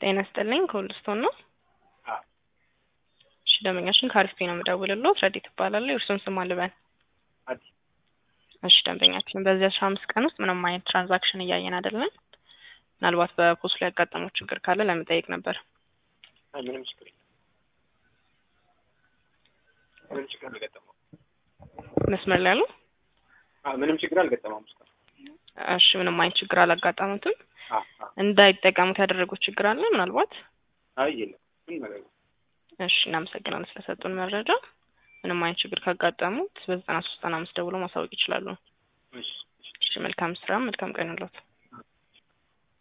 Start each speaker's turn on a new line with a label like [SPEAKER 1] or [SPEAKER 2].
[SPEAKER 1] ጤና ይስጥልኝ ከሁልስቶን ነው።
[SPEAKER 2] አዎ
[SPEAKER 1] እሺ ደንበኛችን ከአሪፍ ነው የምደውልልዎት። ረዲት እባላለሁ። የእርሱን ስም አልበን።
[SPEAKER 2] አዲስ
[SPEAKER 1] እሺ ደንበኛችን በዚህ አስራ አምስት ቀን ውስጥ ምንም አይነት ትራንዛክሽን እያየን አይደለም። ምናልባት በፖስት ላይ ያጋጠመው ችግር ካለ ለመጠየቅ ነበር።
[SPEAKER 2] አይ ምንም ችግር የለም። ምንም ችግር አልገጠመውም።
[SPEAKER 1] መስመር ላይ ያሉ
[SPEAKER 2] አዎ ምንም ችግር አልገጠመውም እስካሁን።
[SPEAKER 1] እሺ ምንም አይነት ችግር አላጋጠሙትም።
[SPEAKER 2] አዎ አዎ
[SPEAKER 1] እንዳይጠቀሙት ያደረጉት ችግር አለ ምናልባት?
[SPEAKER 2] አይ የለም ምንም ነገር የለም።
[SPEAKER 1] እሺ እናመሰግናለን ስለሰጡን መረጃ። ምንም አይነት ችግር ካጋጠሙት በዘጠና ሶስት ዘጠና አምስት ደውሎ ማሳወቅ ይችላሉ።
[SPEAKER 2] እሺ እሺ
[SPEAKER 1] እሺ መልካም ስራ፣ መልካም ቀን ይሁንልዎት።